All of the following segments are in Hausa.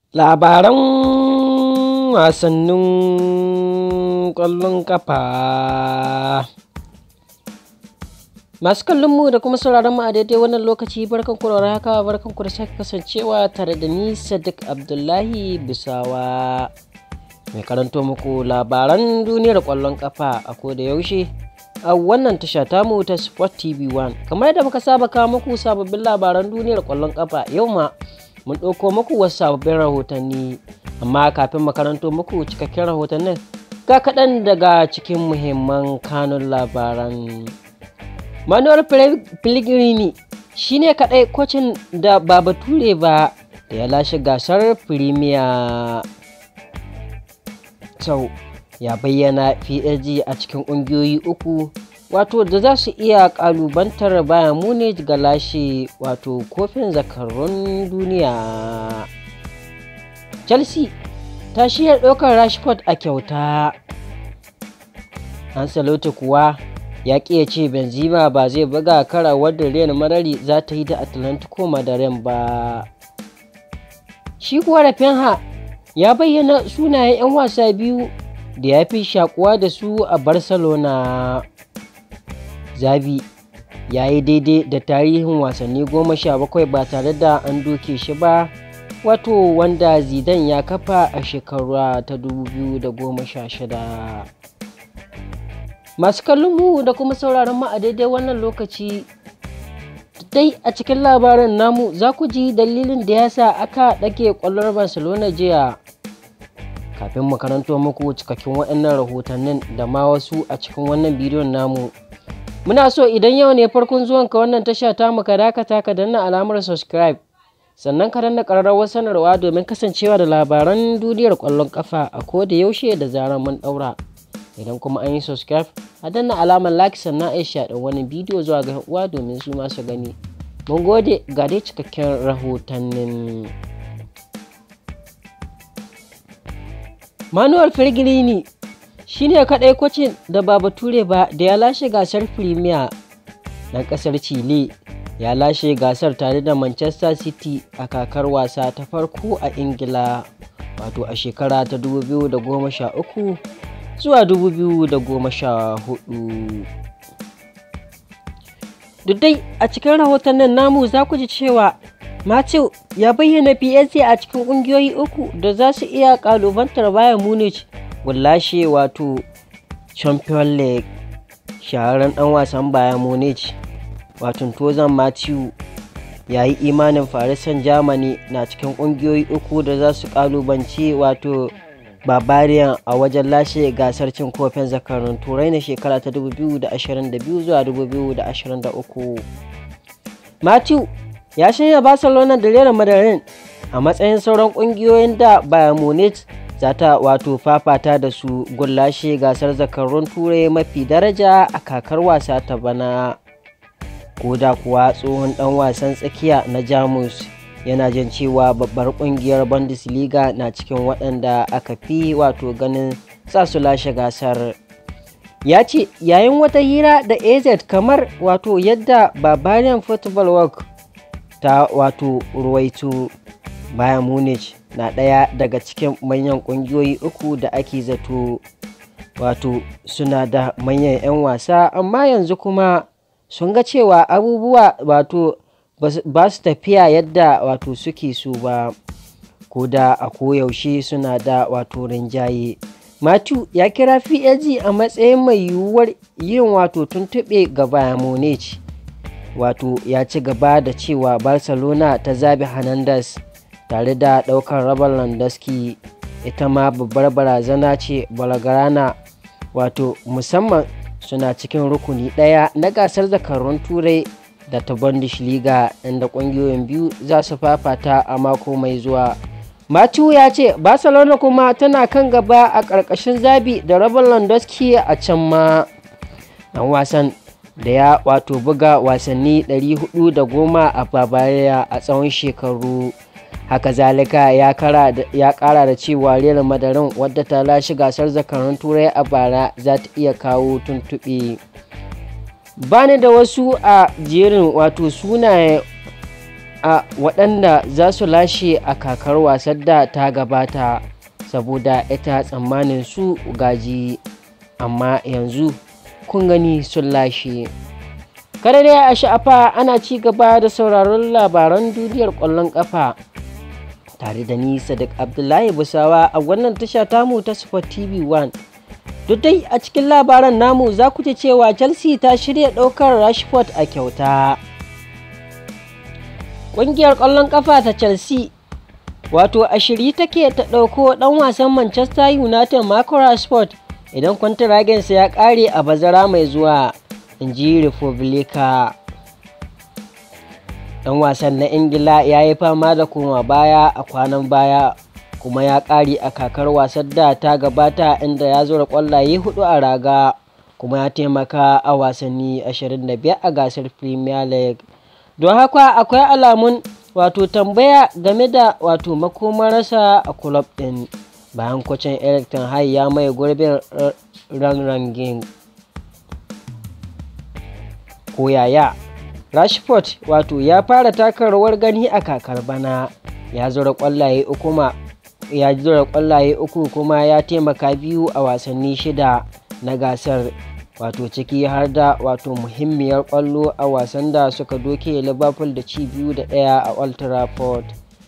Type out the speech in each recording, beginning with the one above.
Labaran wasannin ƙwallon ƙafa. Masu kallon mu da kuma sauraron mu a daidai wannan lokaci barkan ku da haka barkan ku da sake kasancewa tare da ni Sadiq Abdullahi Bisawa. Mai karanto muku labaran duniyar ƙwallon ƙafa a koda yaushe a wannan tasha tamu ta Sport TV 1. Kamar yadda muka saba kawo muku sababbin labaran duniyar ƙwallon ƙafa yau ma mun ɗauko muku wasu sababbin rahotanni amma kafin makaranto muku cikakken rahotannin ga kaɗan daga cikin muhimman kanun labaran. Manuel Pellegrini shi ne kaɗai kocin da ba bature ba da ya lashe gasar Premier. Sau ya bayyana PSG a cikin ƙungiyoyi uku wato da za su iya ƙalubantar bayan Munich ga lashe wato kofin zakarun duniya. Chelsea ta shirya ɗaukar Rashford a kyauta. Ancelotti kuwa ya ƙi ya ce Benzema ba zai buga kara wadda Real Madrid za ta yi da Atlantico Madrid ba. Shi kuwa Rafinha ya bayyana sunayen 'yan wasa biyu da ya fi shakuwa da su a Barcelona. Zabi ya yi daidai da tarihin wasanni goma sha bakwai ba tare da an doke shi ba wato wanda Zidane ya kafa a shekara ta 2016. masu kallon mu da kuma sauraron mu a daidai wannan lokaci dai a cikin labarin namu za ku ji dalilin da ya sa aka ɗage ƙwallon barcelona jiya kafin mu karanto muku cikakken waɗannan rahotannin da ma wasu a cikin wannan bidiyon namu muna so idan yau ne farkon zuwan ka wannan tasha ta mu ka dakata ka danna alamar subscribe sannan ka danna ƙararrawar sanarwa domin kasancewa da labaran duniyar ƙwallon ƙafa a ko da yaushe da zarar mun ɗaura idan kuma an yi subscribe a danna alamar like sannan a shaɗin wani bidiyo zuwa ga uwa domin su masu gani mun gode ga dai cikakken rahotannin manuel pellegrini shine kaɗai kwacin da ba bature ba da ya lashe gasar premier na ƙasar chile ya lashe gasar tare da manchester city a kakar wasa ta farko a ingila wato a shekara ta 2013 zuwa 2014 duk dai a cikin rahotannin namu za ku ji cewa Matthew ya bayyana PSG a cikin ƙungiyoyi uku da za su iya ƙalubantar bayan Munich lashe wato Champion League shahararren ɗan wasan bayan Munich wato Tozan Matthew ya yi imanin Paris Saint-Germain na cikin ƙungiyoyi uku da za su ƙalubance wato Barbarian a wajen lashe gasar cin kofin zakarun turai na shekara ta 2022 zuwa 2023. Matthew ya shirya Barcelona da Real Madrid a matsayin sauran kungiyoyin da Bayern Munich za ta wato fafata da su gun lashe gasar zakarun turai mafi daraja a kakar wasa ta bana. Koda kuwa tsohon dan wasan tsakiya na Jamus. yana jin cewa babbar kungiyar bundesliga na cikin waɗanda aka fi wato ganin sa su lashe gasar ya ce yayin wata hira da az kamar wato yadda barbarian football work ta wato ruwaito bayan munich na ɗaya daga cikin manyan ƙungiyoyi uku da ake zato wato suna da manyan 'yan wasa amma yanzu kuma sun ga cewa abubuwa wato ba su tafiya yadda wato suke so ba ko da a koyaushe suna da wato rinjaye Matthew ya kira PSG a matsayin mai yiwuwar yin wato tuntuɓe ga Bayern Munich wato ya ci gaba da cewa Barcelona ta zabi Hernandez tare da ɗaukar rabar Landowski ita ma babbar barazana ce Balgarana wato musamman suna cikin rukuni ɗaya na gasar zakarun turai da ta Bundesliga inda ƙungiyoyin biyu za su fafata a mako mai zuwa. Matthew ya ce Barcelona kuma tana kan gaba a ƙarƙashin zabi da rabin Lewandowski a can ma. Ɗan wasan da ya wato buga wasanni 410 a Bavaria a tsawon shekaru. Haka zalika ya ƙara da cewa Real Madrid wadda ta lashe gasar zakarun turai a bara za ta iya kawo tuntuɓe. bani da wasu a jerin wato sunaye a waɗanda za su lashe a kakar wasan da ta gabata saboda ita tsammanin su gaji amma yanzu kun gani sun lashe kada dai a sha'afa ana ci gaba da sauraron labaran duniyar ƙwallon ƙafa tare da ni sadiq abdullahi busawa a wannan tasha tamu ta sport tv 1 duk dai a cikin labaran namu za ku ji cewa chelsea ta shirya ɗaukar rashford a kyauta ƙungiyar ƙwallon ƙafa ta chelsea wato a shirye take ta ɗauko ɗan wasan manchester united marco rashford idan kwantaragensa ya ƙare a bazara mai zuwa in ji republica ɗan wasan na ingila ya yi fama da koma baya a kwanan baya kuma ya ƙare a kakar wasan da ta gabata inda ya zura ƙwallaye hudu a raga kuma ya taimaka a wasanni 25 a gasar premier league don haka akwai alamun wato tambaya game da wato makomarsa a kulob ɗin bayan kwacin eric ten hag ya mai gurbin ranrangin koyaya rashford wato ya fara taka rawar gani a kakar bana ya zura kwallaye uku ma ya zura kwallaye uku kuma ya taimaka biyu a wasanni shida na gasar wato ciki har da wato muhimmiyar kwallo a wasan da suka doke liverpool da ci biyu da ɗaya a old trafford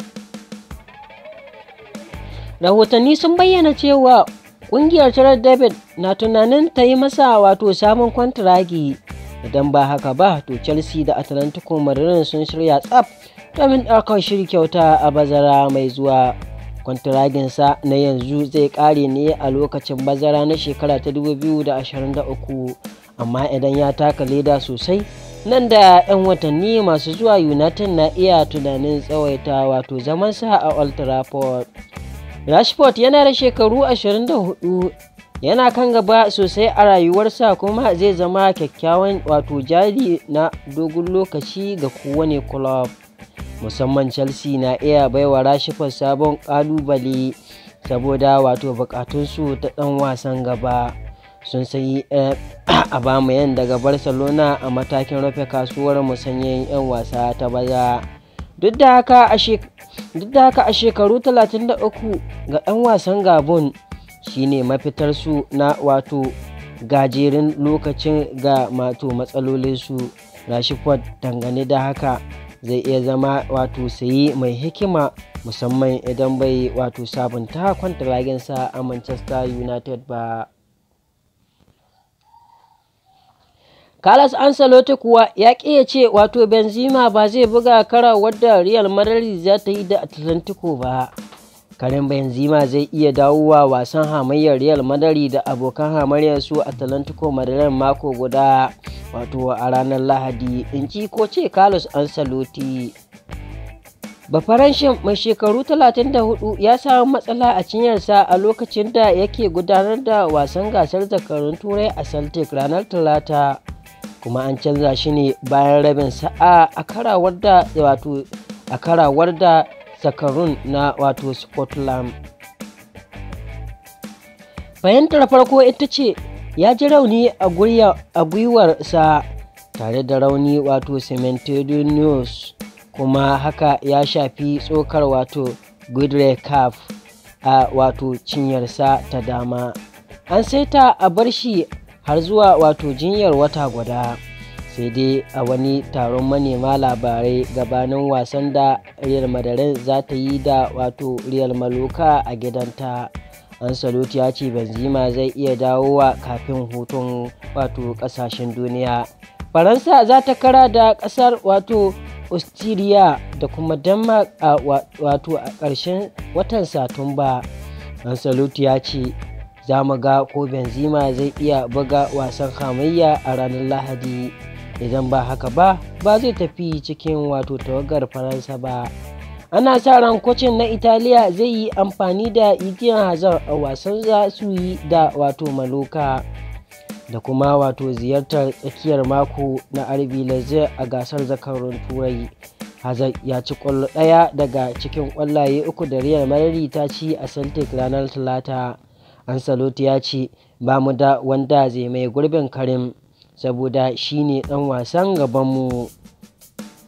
rahotanni sun bayyana cewa ƙungiyar tarar david na tunanin ta yi masa wato sabon kwantiragi idan ba haka ba to chelsea da atlantico madrid sun shirya tsaf domin ɗaukar shiri kyauta a bazara mai zuwa kwantiraginsa na yanzu zai ƙare ne a lokacin bazara na shekara ta 2023 amma idan ya taka leda sosai nan da 'yan watanni masu zuwa united na iya tunanin tsawaita wato zamansa a old trafford rashford yana da shekaru 24 yana kan gaba sosai a rayuwarsa kuma zai zama kyakkyawan wato jari na dogon lokaci ga kowane club musamman chelsea na iya baiwa rashifar sabon kalubale saboda wato bukatunsu ta dan wasan gaba sun sayi a bamayan daga barcelona a matakin rufe kasuwar musanyen 'yan wasa ta baza duk da haka a shekaru 33 ga 'yan wasan gabon shine mafitarsu na wato gajerin lokacin ga mato matsalolinsu rashiford dangane da haka zai iya zama wato sayi mai hikima musamman idan bai wato sabunta kwantaraginsa a manchester united ba Carlos Ancelotti kuwa ya ƙi ya ce wato Benzema ba zai buga kara wadda Real Madrid za ta yi da Atlantico ba. Karin Benzema zai iya dawowa wasan hamayyar Real Madrid da abokan hamayyar su Atlantico Madrid mako guda wato a ranar Lahadi in ci ko ce Carlos Ancelotti. Bafaranshin mai shekaru 34 ya samu matsala a cinyarsa a lokacin da yake gudanar da wasan gasar zakarun turai a Celtic ranar Talata. kuma an canza shi ne bayan rabin sa'a a karawar da wato a karawar da zakarun na wato Scotland. Fahimtar farko ita ce ya ji rauni a gwiwarsa tare da rauni wato cementodonius kuma haka ya shafi tsokar wato gudre calf a wato cinyarsa ta dama an saita a bar shi har zuwa wato jinyar wata guda sai dai a wani taron manema labarai gabanin wasan da real madrid za ta yi da wato real maluka a gidanta ansaloti ya ce benzema zai iya dawowa kafin hutun wato kasashen duniya faransa za ta kara da kasar wato austria da kuma denmark a wato a ƙarshen watan satumba ansaloti ya ce za mu ga ko benzema zai iya buga wasan hamayya a ranar lahadi idan ba haka ba ba zai tafi cikin wato tawagar faransa ba ana sa ran kocin na italiya zai yi amfani da igiyan hazard a wasan za su yi da wato maloka da kuma wato ziyartar tsakiyar mako na rb lezer a gasar zakarun turai hazard ya ci kwallo ɗaya daga cikin kwallaye uku da real madrid ta ci a celtic ranar talata ansaloti ya ce ba mu da wanda zai mai gurbin karim saboda shi ne ɗan wasan gabanmu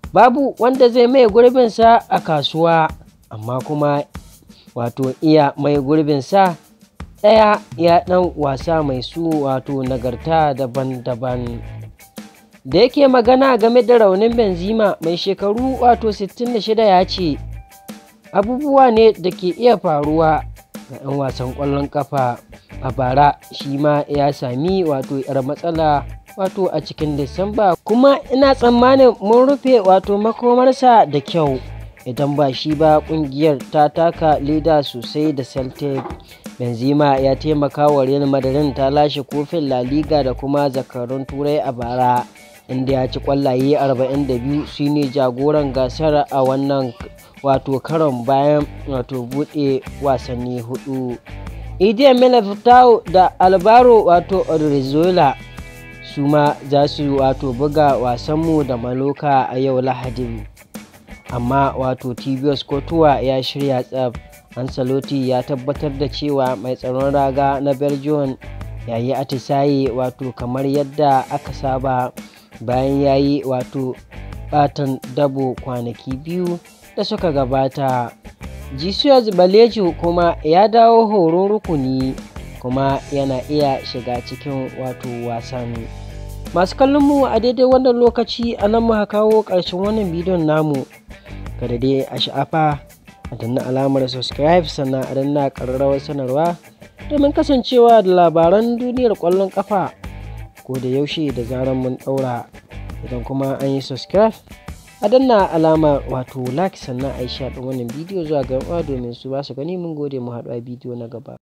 babu wanda zai mai gurbinsa a kasuwa amma kuma wato iya mai gurbinsa ɗaya ya ɗan wasa mai su wato nagarta daban-daban da yake magana game da raunin benzema mai shekaru wato 66 ya ce abubuwa ne da ke iya faruwa ga 'yan wasan ƙwallon kafa a bara shi ma ya sami wato 'yar matsala wato a cikin disamba kuma ina tsammanin mun rufe wato makomarsa da kyau idan ba shi ba kungiyar ta taka leda sosai da celtic benzema ya taimaka wa real madrid ta lashe kofin la liga da kuma zakarun turai a bara inda ya ci kwallaye 42 shine jagoran gasar a wannan wato karon bayan wato bude wasanni hudu idiya militao da albaro wato odrizola su ma za su wato buga wasanmu da maloka a yau lahadin amma wato tibios kotuwa ya shirya tsab ansaloti ya tabbatar da cewa mai tsaron raga na belgium ya yi atisaye wato kamar yadda aka saba bayan ya yi wato batan dabo kwanaki biyu da suka gabata jesus baleju kuma ya dawo horon rukuni kuma yana iya shiga cikin wato wasan masu kallon mu a daidai wannan lokaci a nan muka kawo ƙarshen wannan bidiyon namu kada dai a sha'afa a danna alamar subscribe sannan a danna ƙararrawar sanarwa domin kasancewa da labaran duniyar ƙwallon ƙafa ko da yaushe da zarar mun ɗaura idan kuma an yi subscribe a danna alamar wato like sannan a yi shaɗin wannan bidiyo zuwa ga domin su ba su gani mun gode mu haɗu a bidiyo na gaba